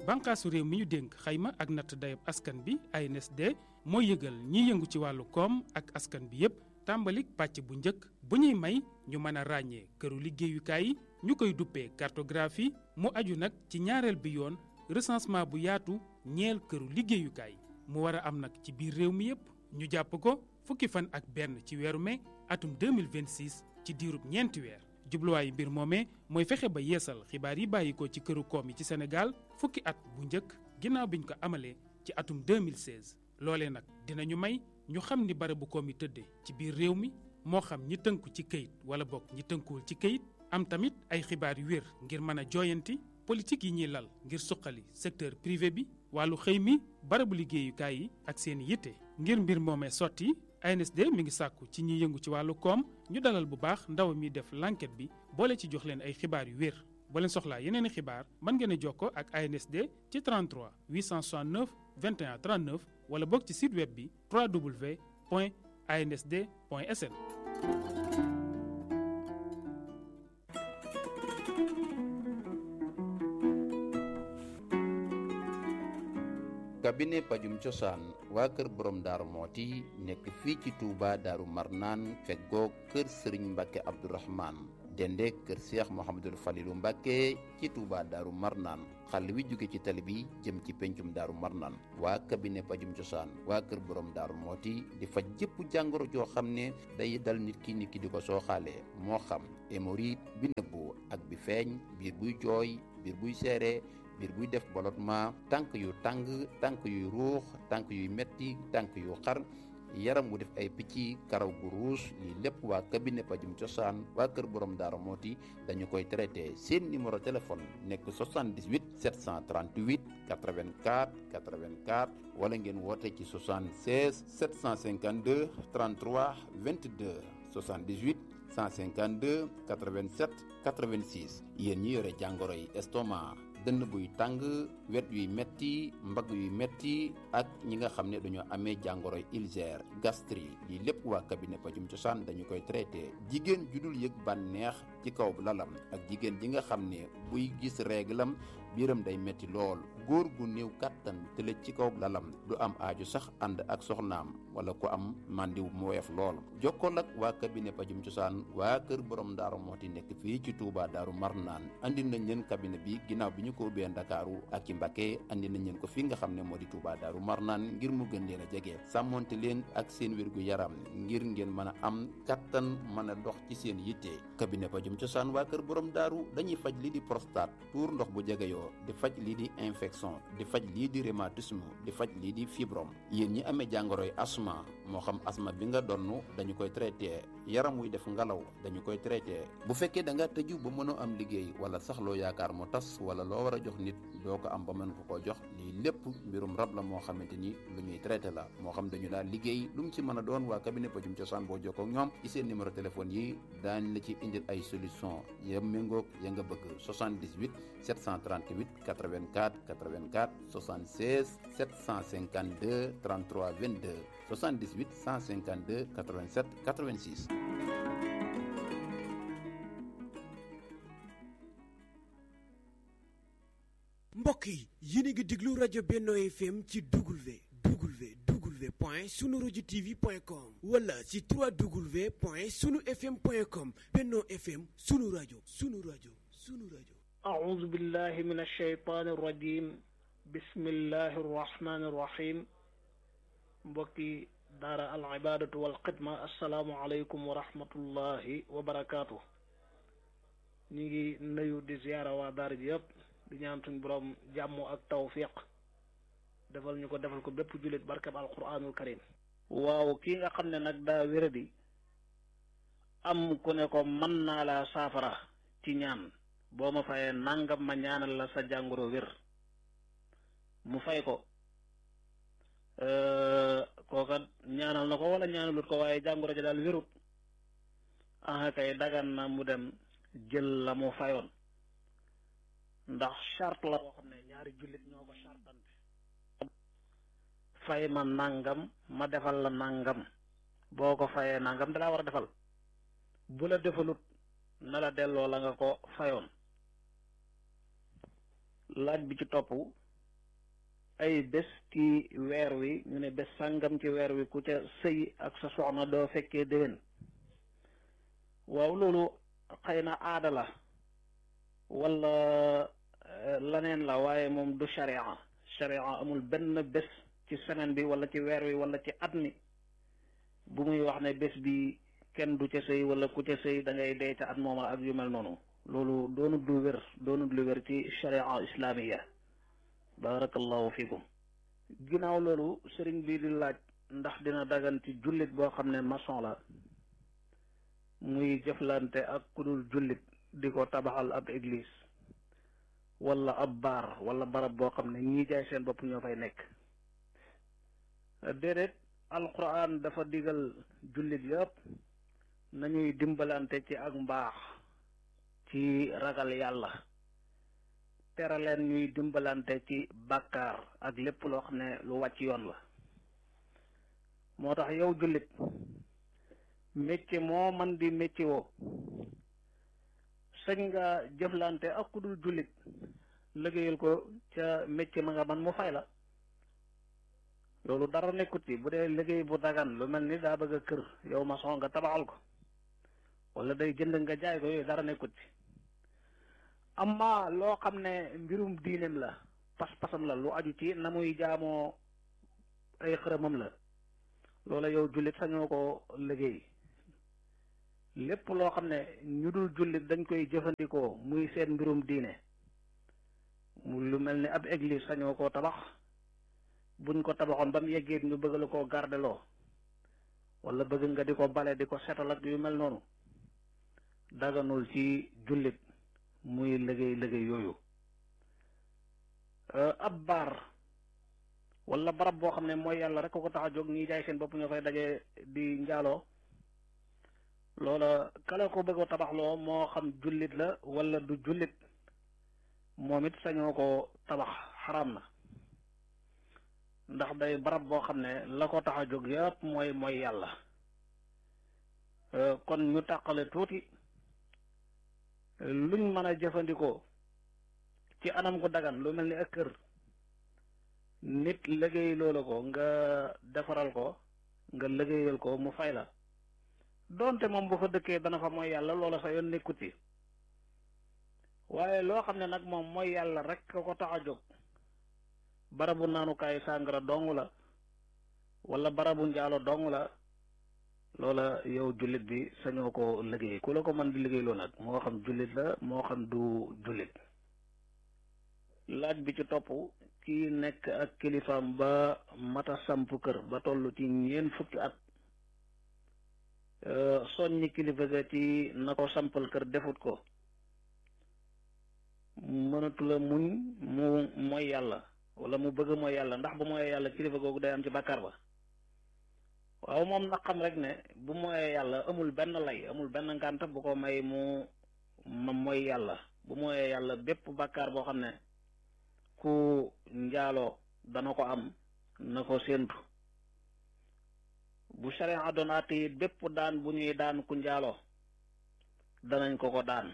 bànqaasu réew mi ñu dénk xayma ak natt dayab askan bi ANSD mooy yëgal ñiy yëngu ci wàllu koom ak askan bi yépp tàmbalik pàcc bu njëkk bu ñuy may ñu mën a ràññee këru liggéeyukaay yi ñu koy duppee cartographie mu aju nag ci ñaareel bi yoon recensement bu yaatu ñeel këru liggéeyukaay mu war a am nag ci biir réew mi yépp ñu jàpp ko fukki fan ak benn ci weeru mai atum 2026 ci diirub ñeenti weer jubluwaayu mbir moomee mooy fexe ba yeesal xibaar yi bàyyi ko ci këru koom yi ci Sénégal fukki at bu njëkk ginnaaw biñ ko amalee ci atum 2016 loolee nag dinañu may ñu xam ni barabu koom yi tëddee ci biir réew mi moo xam ñi tënku ci këyit wala bokk ñi tënkuwul ci këyit am tamit ay xibaar yu wér ngir mën a jooyanti politique yi ñuy lal ngir suqali secteur privé bi wàllu xëy mi barabu liggéeyukaay yi ak seen yitte ngir mbir moomee sotti ANSD mi ngi sàkku ci ñi yëngu ci wàllu koom ñu dalal bu baax ndaw mi def l'enquête bi boole ci jox leen ay xibaar yu wér boo leen soxlaa yeneen i xibaar mën ngeen a jokkoo ak ANSD ci 33 869 21 39 wala boog ci site web bi www.ansd.sn. cabinet pajum cosaan waa kër borom daaru mooti nekk fii ci Touba daaru marnaan feggoo kër sëriñ mbàkke abdourahman dende kër seex mohamadul falilu mbàkke ci Touba daaru marnaan xàll wi jóge ci tali bi jëm ci pencum daaru marnaan waa cabinet pajum cosaan waa kër borom daaru mooti di faj jëpp jàngoro joo xam ne day dal nit ki nit ki di ko sooxaalee moo xam hémorroïde bi nëbbu ak bi feeñ biir buy jooy biir buy seere biir buy def ballottement tànk yu tàng tànk yuy ruux tànk yuy metti tànk yu xar yaram wu def ay picc karaw gu ruus lii lépp waa cabinet pajum cosaan waa kër borom daara mooti dañu koy traité seen numéro téléphone nekk 78 738 84 84 wala ngeen woote ci 76 752 33 22 78 152 87 86 yéen ñi yore jàngoro yi estomac dënn buy tàng wet yuy metti mbagg yuy metti ak ñi nga xam ne dañoo amee jàngoro ulcère gastrique lii lépp waa cabinet pajum cosaan dañu koy traité jigéen ju dul yëg bànneex ci kaw lalam ak jigéen ji nga xam ne buy gis réglam biiram day metti lool góor gu néew kàttan tëlëj ci kaw lalam du am aaju sax ànd ak soxnaam wala ku am màndiw mu woyof lool jokkool ak waa cabinet pajum cosaan waa kër borom daaru mooti nekk fii ci Touba daaru marnaan andi nañ leen cabinet bi ginnaaw bi ñu ko ubbee ndakaaru ak ci Mbacké andi nañ leen ko fi nga xam ne moo di Touba daaru marnaan ngir mu gën leen a jege sàmmonte leen ak seen wérgu yaram ngir ngeen mën a am kattan mën a dox ci seen yitte cabinet pajum cosaan waa kër borom daaru dañuy faj lii di prostate tuur ndox bu jegeyoo di faj lii di infection di faj lii di rhumatisme di faj lii di fibrome yéen ñi amee jàngoroy asma moo xam asma bi nga donn dañu koy traité yaram wuy def ngalaw dañu koy traité bu fekkee da nga tëju ba mënoo am liggéey wala sax loo yaakaar mu tas wala loo war a jox nit doo ko am ba mën ko koo jox lii lépp mbirum rab la moo xamante ni lu ñuy traité la moo xam dañu daal liggéey lu mu ci mën a doon waa cabinet pajum cosaan boo jokkoo ak ñoom ci seen numéro téléphone yi daañ la ci indil ay solution ya méngoog ya nga bëgg 78 738 84 84 76 752 33 22 78 152 87 86 mbokk yi yéen a ngi déglu rajo Benno FM ci W W W point sunu rajo TV point com wala ci 3W point sunu FM point com Benno FM sunu rajo sunu rajo sunu rajo. أعوذ بالله من الشيطان الرجيم بسم الله الرحمن الرحيم mbokki daara al ibaadatu wal xidma assalaamu aleykum wa rahmatullahi wa barakaatu ñu ngi nuyu di ziyaara waa daara ji yëpp di ñaan suñ borom jàmm ak tawfiq defal ñu ko defal ko bépp jullit barkab alquranul karim waaw kii nga xam ne nag daa wéradi am ku ne ko mën naa laa saafara ci ñaan boo ma fayee nangam ma ñaanal la sa jàngoro wér mu fay ko kooka ñaanal na ko wala ñaanalut ko waaye jàngoro ja daal wérut ah kay dagan na mu dem jël la mu fayoon ndax charte la boo xam ne ñaari jullit ñoo ko chartante fay ma nangam ma defal la nangam boo ko fayee nangam dalaa war a defal bu la defalut na la delloo la nga ko fayoon laaj bi ci topp ay bés ci weer wi ñu ne bés sàngam ci weer wi ku ca sëy ak sa soxna doo fekkee déwén waaw loolu xëy na aada la wala laneen la waaye moom du sharia sharia amul benn bés ci semaine bi wala ci weer wi wala ci at mi bu muy wax ne bés bi kenn du ca sëy wala ku ca sëy da ngay dee ca at mooma ak yu mel noonu loolu doonut lu wér doonut lu wér ci sharia islamiya barakallahu fikum ginnaaw loolu sëriñ bi di laaj ndax dina dagan ci jullit boo xam ne maçon la muy jëflante ak ku dul jullit di ko tabaxal ab église wala ab baar wala barab boo xam ne ñii jaay seen bopp ñoo fay nekk déedéet alquran dafa digal jullit yëpp nañuy dimbalante ci ak mbaax ci ragal yàlla tere leen ñuy dimbalante ci bàkkaar ak lépp loo xam ne lu wàcc yoon la moo tax yow jullit métier moo man di métier woo sañ nga jëflante ak ku dul jullit liggéeyal ko ca métier ma nga man mu fay la loolu dara nekkut ci bu dee liggéey bu dagan lu mel ni daa bëgg a kër yow maçon nga tabaxal ko wala day jënd nga jaay ko yooyu dara nekkut ci amma loo xam ne mbirum diineem la pas-pasam la lu aju ci na muy jaamoo ay xërëmam la loola yow jullit sañoo ko liggéey lépp loo xam ne ñu dul jullit dañ koy jëfandikoo muy seen mbirum diine mu lu mel ni ab église sañoo koo tabax buñ ko tabaxoon ba mu yeggee ñu bëgg la koo gardeloo wala bëgg nga di ko bale di ko setal ak yu mel noonu daganul ci jullit muy liggéey liggéey yooyu ab baar wala barab boo xam ne mooy yàlla rek ko ko tax a jóg ñi jaay seen bopp ñoo fay daje di njaaloo loola kala ko bëgg a tabaxloo moo xam jullit la wala du jullit moom it sañoo ko tabax xaraam na ndax day barab boo xam ne la ko tax a jóg yëpp mooy mooy yàlla kon ñu tàqale tuuti luñ mën a jëfandikoo ci anam gu dagan lu mel ni ak kër nit liggéey loola ko nga defaral ko nga liggéeyal ko mu fay la doonte moom bu fa dëkkee dana fa mooy yàlla loola sa yoon nekkut ci waaye loo xam ne nag moom mooy yàlla rek ka ko tax a jóg barabu naanukaay sàngara dong la wala barabu njaalo dong la loola yow jullit bi sañoo ko liggéey ku la ko mën di liggéey loo nag moo xam jullit la moo xam du jullit laaj bi ci topp ki nekk ak kilifaam ba mata samp kër ba toll ci ñeent fukki at soññi kilifa ga ci na ko sampal kër defut ko mënatula muñ mu mooy yàlla wala mu bëgg mooy yàlla ndax bu mooyee yàlla kilifa googu day am ci bàkkaar ba waaw moom na xam rek ne bu mooyee yàlla amul benn lay amul benn ngànt bu ko may mu ma mooy yàlla bu mooyee yàlla bépp bàkkaar boo xam ne ku njaaloo dana ko am na ko séentu bu sharia doon àtte it bépp daan bu ñuy daan ku njaaloo danañ ko ko daan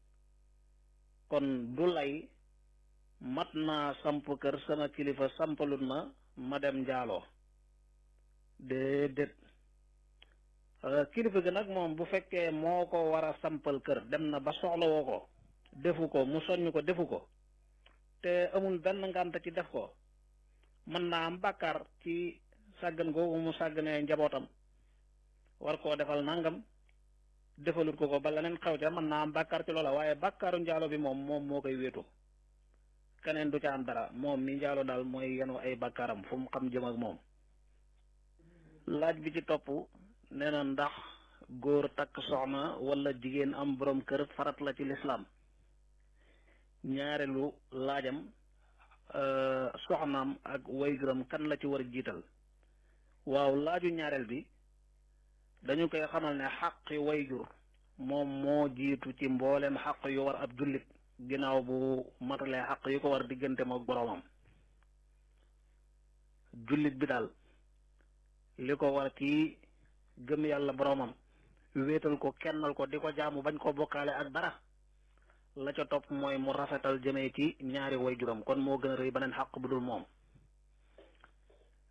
kon du lay mat naa samp kër sama kilifa sampalut ma ma dem njaaloo déedéet kilifa gi nag moom bu fekkee moo ko war a sampal kër dem na ba soxlawoo ko defu ko mu soññ ko defu ko te amul benn ngànt ci def ko mën naa am bàkkaar ci sàggan googu mu sàgganee njabootam war koo defal nangam defalut ko ko ba leneen xew ca mën naa am bàkkaar ci loola waaye bàkkaaru njaalo bi moom moom moo koy wéetu keneen du ca am dara moom mi njaalo daal mooy yenu ay bàkkaaram fu mu xam jëm ak moom laaj bi ci topp nee na ndax góor takk soxna wala jigéen am borom kër farat la ci lislaam ñaareelu laajam soxnaam ak wayguram kan la ci war a jiital waaw laaju ñaareel bi dañu koy xamal ne xaqi wayjur moom moo jiitu ci mboolem xaq yu war ab jullit ginnaaw bu matalee xaq yu ko war diggante mook boroomam jullit bi daal li ko war ci gëm yàlla boroomam wéetal ko kennal ko di ko jaamu bañ ko bokkaale ak dara la ca topp mooy mu rafetal jëmee ci ñaari wayjuram kon moo gën a rëy beneen xaq bu dul moom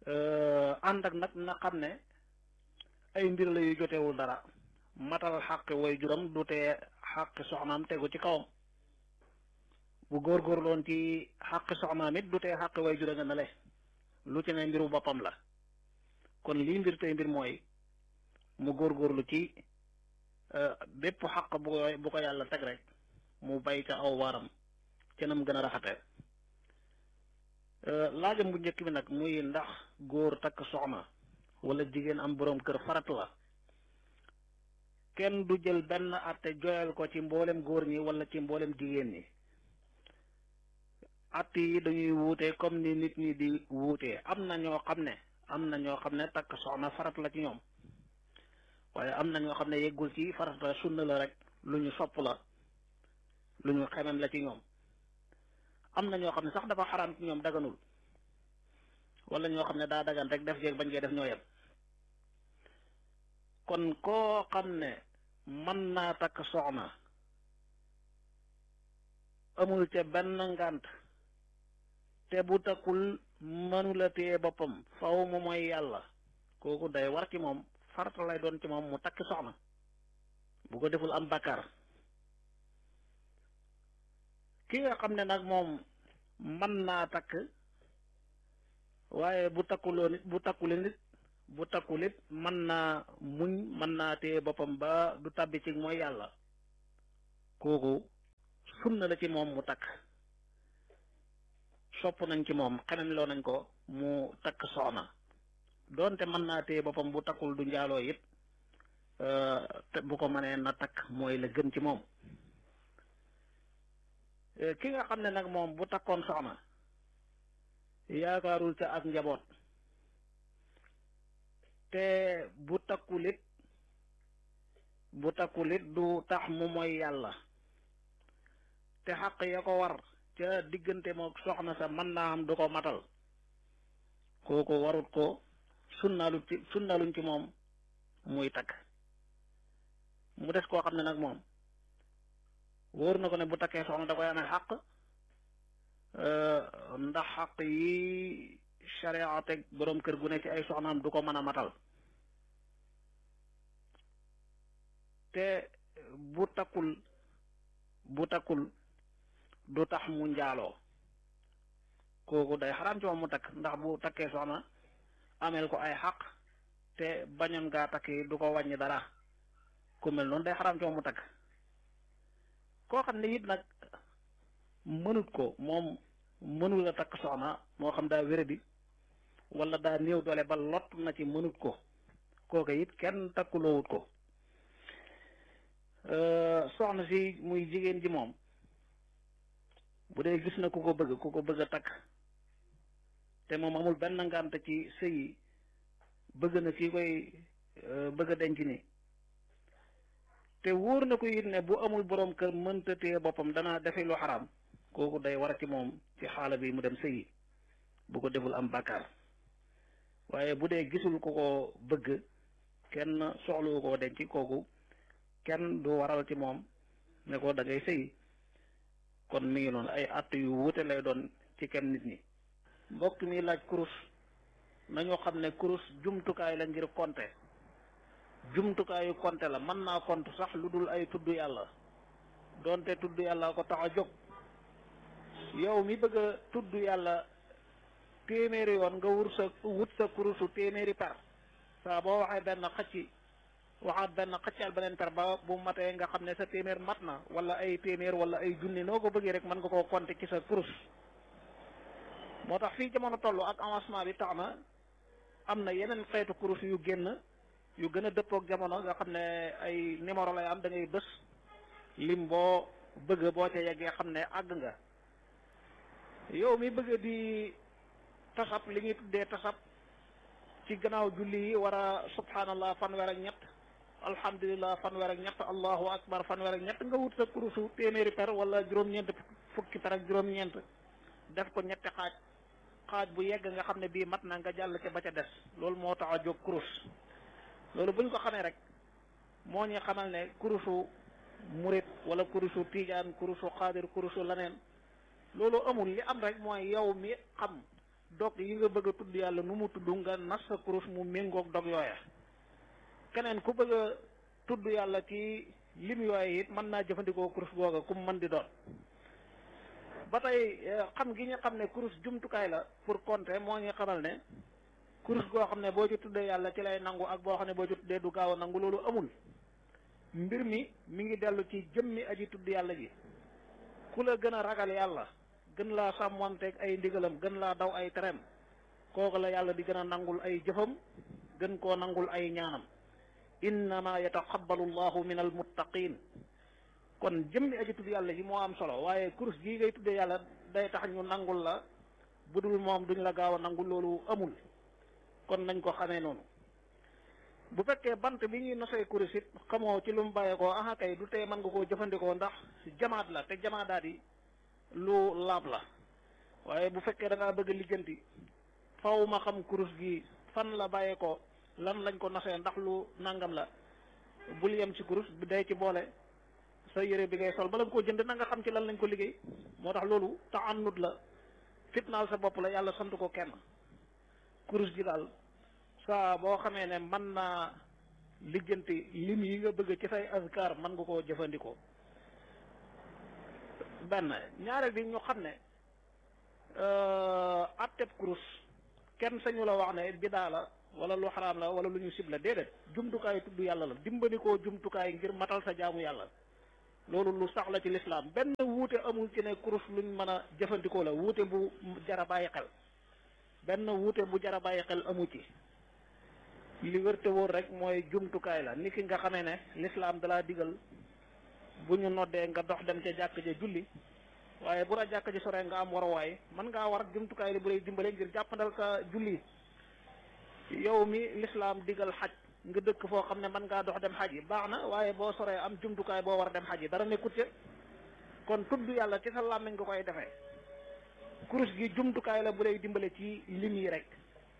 ànd ak nag na xam ne ay mbir la yu jotewul dara matal xàqi way juram du tee xàqi soxnaam tegu ci kawam bu góorgóorloon ci xàqi soxnaam it du tee xàqi way jura nga ne le lu ci ne mbiru boppam la kon lii mbir tey mbir mooy mu góorgóorlu ci bépp xàq bu ko bu ko yàlla teg rek mu bay ca aw waaram ca nam gën a rafete laajam bu njëkk bi nag muy ndax góor takk soxna wala jigéen am boroom kër farat la kenn du jël benn atte joyal ko ci mboolem góor ñi wala ci mboolem jigéen ñi atte yi dañuy wuute comme ni nit ñi di wuute am na ñoo xam ne am na ñoo xam ne takk soxna farat la ci ñoom waaye am na ñoo xam ne yeggul ci farat la sunna la rek lu ñu sopp la lu ñu xemem la ci ñoom am na ñoo xam ne sax dafa xaraam ci ñoom daganul wala ñoo xam ne daa dagan rek def jeeg bañ koy def ñoo yem kon koo xam ne mën naa takk soxna amul ca benn ngànt te bu takkul mënula téye boppam faw mu mooy yàlla kooku day war ci moom farata lay doon ci moom mu takk soxna bu ko deful am bakkaar ki nga xam ne nag moom mën naa takk waaye bu takkuloo nit bu takkule nit bu takkulit mën naa muñ mën naa téye boppam ba du tàbbi ci mooy yàlla kooku sunna la ci moom mu takk sopp nañ ci moom xeneen loo nañ ko mu takk soxna doonte mën naa téye boppam bu takkul du njaaloo it te bu ko mënee na takk mooy la gën ci moom ki nga xam ne nag moom bu takkoon soxna yaakaarul ca ak njaboot te bu takkulit bu takkulit du tax mu mooy yàlla te xaq ya ko war ca diggante moom soxna sa mën naa am du ko matal kooku warut ko sunnaalu ci sunnaaluñ ci moom muy takk mu des koo xam ne nag moom wóor na ko ne bu takkee soxna da koy amee xaq ndax xaq yi sharia teg boroom kër gu ne ci ay soxnaam du ko mën a matal te bu takkul bu takkul du tax mu njaaloo kooku day xaraam ci moom mu takk ndax bu takkee soxna ameel ko ay xaq te bañoon ngaa takki du ko wàññi dara ku mel noonu day xaraam ci moom mu takk koo xam ne it nag mënut ko moom mënul a takk soxna moo xam daa wéradi wala daa néew doole ba lott na ci mënut ko kooka it kenn takkuloowut ko soxna si muy jigéen ji moom bu dee gis na ku ko bëgg ku ko bëgg a takk te moom amul benn ngànt ci sëy yi bëgg na kii koy bëgg a denc ni te wóor na ko it ne bu amul boroom kër mënta téye boppam dana defe lu xaraam kooku day war ci moom ci xaala bi mu dem sëyi bu ko deful am bàkkaar waaye bu dee gisul ku ko bëgg kenn soxlu koo denc kooku kenn du waral ci moom ne ko da ngay sëyi kon mi ngi noonu ay att yu wuute lay doon ci kenn nit ñi mbokk mi laaj kurus nañu xam ne kurus jumtukaay la ngir compter jumtukaayu compter la mën naa compter sax lu dul ay tudd yàlla doonte tudd yàlla ko tax a jóg yow mi bëgg a tudd yàlla téeméeri yoon nga wur sa wut sa kurusu téeméeri per saa boo waxee benn xëcc waxaat benn xëccal beneen per ba bu matee nga xam ne sa téeméer mat na wala ay téeméer wala ay junni noo ko bëggee rek mën nga koo compter ci sa kurus moo tax fii jamono toll ak avancement bi tax na am na yeneen xeetu kurus yu génn yu gën a dëppook jamono nga xam ne ay numéro lay am da ngay bës lim boo bëgg boo ca yeggee xam ne àgg nga yow mi bëgg di tasab li ñuy tuddee tasab ci gannaaw julli yi war a subhanallah fanweer ak ñett alhamdulillah fanweer ak ñett allahu akbar fanweer ak ñett nga wut sa kurusu téeméeri per wala juróom-ñeent fukki per ak juróom-ñeent def ko ñetti xaaj xaaj bu yegg nga xam ne bii mat na nga jàll ca ba ca des loolu moo tax a jóg kurus loolu buñ ko xamee rek moo ñu xamal ne kurusu murit wala kurusu tijaan kurusu xaadir kurusu laneen loolu amul li am rek mooy yow mi xam dog yi nga bëgg a tudd yàlla nu mu tudd nga nas sa kurus mu méngoog dog yooya keneen ku bëgg a tudd yàlla ci lim yooya it mën naa jëfandikoo kurus googa ku mu mën di doon ba tey xam gi ñu xam ne kurus jumtukaay la pour compter moo ñu xamal ne kurus goo xam ne boo ci tuddee yàlla ci lay nangu ak boo xam ne boo ci tuddee du gaaw a nangu loolu amul mbir mi mi ngi dellu ci jëmmi aji tudd yàlla ji ku la gën a ragal yàlla gën laa sàmmonteeg ay ndigalam gën laa daw ay tereem kooku la yàlla di gën a nangul ay jëfam gën koo nangul ay ñaanam innama yataqabbalu llahu min almuttaqin kon jëmmi aji tudd yàlla ji moo am solo waaye kurus gii ngay tuddee yàlla day tax ñu nangul la bu dul moom duñ la gaaw a nangul loolu amul kon nañ ko xamee noonu bu fekkee bant bi ñuy nosee kurus it xamoo ci lu mu bàyyeekoo aha kay du tee mën nga koo jëfandikoo ndax jamaat la te jamaadaat yi lu laab la waaye bu fekkee da ngaa bëgg lijjanti faw ma xam kurus gi fan la bàyyeekoo lan lañ ko nosee ndax lu nangam la bul yem ci kurus bi day ci boole sa yére bi ngay sol bala nga koo jënd na nga xam ci lan lañ ko liggéey moo tax loolu taannut la fitnaal sa bopp la yàlla sant ko kenn kurus gi daal saa boo xamee ne mën naa lijjanti lim yi nga bëgg ci say azkar mën nga koo jëfandikoo benn ñaareel bi ñu xam ne atteb kurus kenn sañu la wax ne bidaa la wala lu xaraam la wala lu ñu sib la déedéet jumtukaay tudd yàlla la dimbali koo jumtukaay ngir matal sa jaamu yàlla loolu lu sax la ci lislaam benn wuute amul ci ne kurus luñ mën a jëfandikoo la wuute bu jara bàyyi xel benn wuute bu jara bàyyi xel amu ci li wërte wóor rek mooy jumtukaay la ni ki nga xamee ne lislaam dalaa digal bu ñu noddee nga dox dem ca jàkk ja julli waaye bu la jàkk ji sore nga am waruwaay mën ngaa war jumtukaay li bu lay dimbale ngir jàppandal sa julli yow mi lislaam digal xaj nga dëkk foo xam ne mën ngaa dox dem xaj yi baax na waaye boo soree am jumtukaay boo war a dem xaj yi dara nekkut ca kon tudd yàlla ci sa làmmiñ nga koy defee kurus gi jumtukaay la bu lay dimbale ci lim yi rek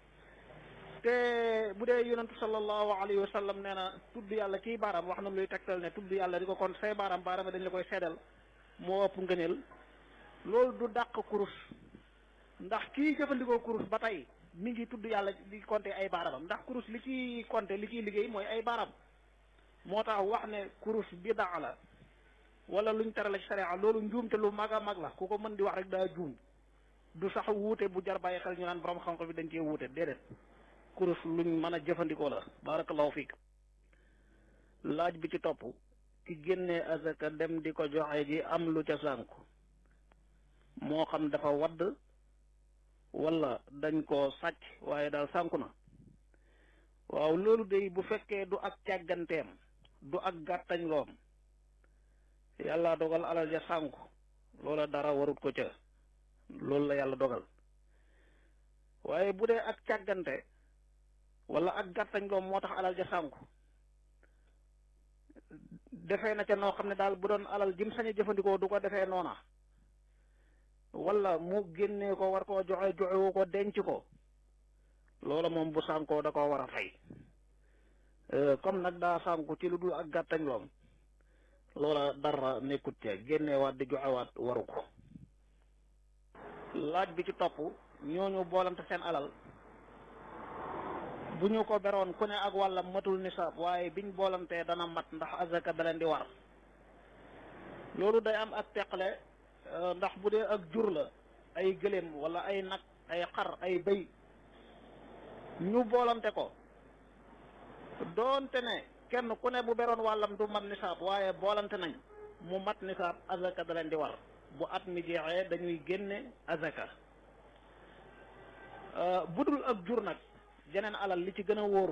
te bu dee yonentu sallallahu alayhi wa sallam nee na tudd yàlla ciy baaraam wax na luy tegtal ne tudd yàlla di ko kon say baaraam baaraam dañ la koy seddal moo ëpp ngëneel loolu du dàq kurus ndax kii jëfandikoo kurus ba tey mi ngi tudd yàlla di compter ay baaraamam ndax kurus li ciy compter li ciy liggéey mooy ay baaraam moo tax wax ne kurus bidaa la wala luñ terale ci sharia loolu njuumte lu mag a mag la ku ko mën di wax rek daa juum du sax wuute bu jar bàyyi xel ñu naan borom xam-xam bi dañ cee wuute déedéet kurus luñ mën a jëfandikoo la barakallahu fiik laaj bi ci topp ki génnee azaka dem di ko joxe ji am lu ca sànku moo xam dafa wadd wala dañ ko sàcc waaye daal sànku na waaw loolu de bu fekkee du ak càgganteem du ak gàttañ loom yàlla dogal alal ja sànku loola dara warut ko ca loolu la yàlla dogal waaye bu dee ak càggante wala ak gàttañ loom moo tax alal ja sànku defee na ca noo xam ne daal bu doon alal jim sañ a jëfandikoo du ko defee noona wala mu génnee ko war koo joxe joxewu ko denc ko loola moom bu sànkoo da koo war a fay comme nag daa sànku ci lu dul ak gàttañ loom loola dara nekkut ca génneewaat di joxewaat waru ko laaj bi ci topp ñooñu boolante seen alal bu ñu ko beroon ku ne ak wàllam matul nisaab waaye biñ boolantee dana mat ndax azaka da leen di war loolu day am ak teqale ndax bu dee ak jur la ay gëléem wala ay nag ay xar ay bëy ñu boolante ko doonte ne kenn ku ne bu beroon wàllam du mat nisaab waaye boolante nañ mu mat nisaab azaka da leen di war bu at mi jeexee dañuy génne azaka budul ak jur nag jeneen alal li ci gën a wóor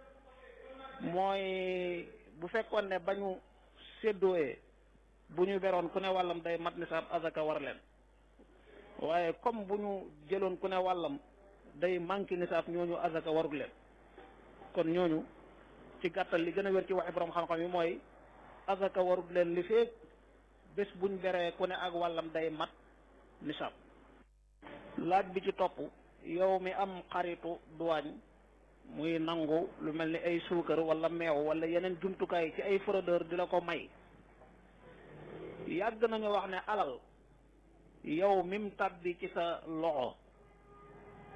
mooy bu fekkoon ne bañu séddooyee bu ñu beroon ku ne wàllam day mat nisaab azaka war leen waaye comme bu ñu jëloon ku ne wàllam day manqué nisaab ñooñu azaka warul leen kon ñooñu ci gàttal li gën a wér ci waxi borom xam-xam yi mooy azaka warul leen li feeg bés buñ beree ku ne ak wàllam day mat nisaab laaj bi ci topp yow mi am xaritu duwaañ muy nangu lu mel ni ay suukar wala meew wala yeneen jumtukaay ci ay fraudeur di la ko may yàgg nañu wax ne alal yow mim tàbbi ci sa loxo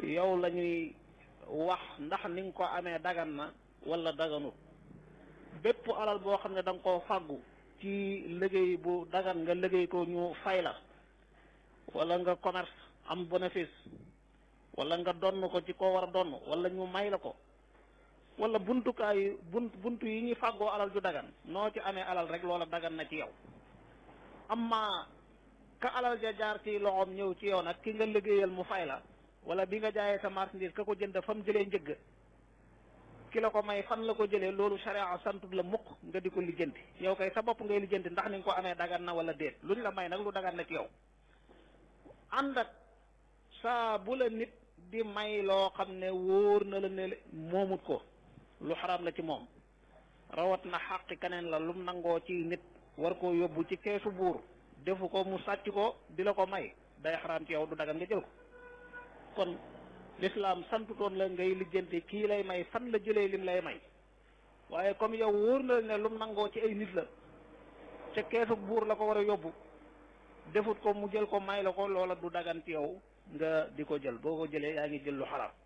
yow la ñuy wax ndax ni nga ko amee dagan na wala daganut bépp alal boo xam ne da nga koo fàggu ci liggéey bu dagan nga liggéey ko ñu fay la wala nga commerce am bénéfice wala nga donn ko ci koo war a donn wala ñu may la ko wala buntukaay bunt buntu yi ñuy fàggoo alal ju dagan noo ci amee alal rek loola dagan na ci yow amma ka alal ja jaar ci loxoom ñëw ci yow nag ki nga liggéeyal mu fay la wala bi nga jaayee sa marchandise ka ko jënd fa mu jëlee njëgg ki la ko may fan la ko jëlee loolu sharia santut la mukk nga di ko lijjanti yow kay sa bopp ngay lijjanti ndax ni nga ko amee dagan na wala déet luñ la may nag lu dagan na ci yow ànd ak saa bu la nit di may loo xam ne wóor na la ne moomut ko lu xaraam la ci moom rawat na xàqi keneen la lum nangoo ci nit war koo yóbbu ci keesu buur defu ko mu sàcc ko di la ko may day xaraam ci yow du dagan nga jël ko kon lislaam santutoon la ngay lijjanti kii lay may fan la jëlee lim lay may waaye comme yow wóor na ne lum nangoo ci ay nit la ca keesu buur la ko war a yóbbu defut ko mu jël ko may la ko loola du dagan ci yow nga di ko jël boo ko jëlee yaa ngi jël lu xaraam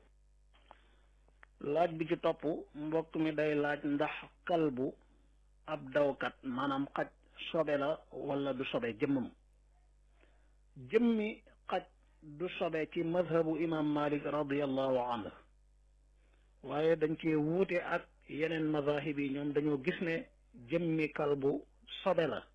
laaj bi ci topp mbokk mi day laaj ndax kalbu ab dawkat maanaam xaj sobe la wala du sobe jëmmam jëmmi xaj du sobe ci madhabu imam malik radiallahu anhu waaye dañ cee wuute ak yeneen mazahib yi ñoom dañoo gis ne jëmmi kalbu sobe la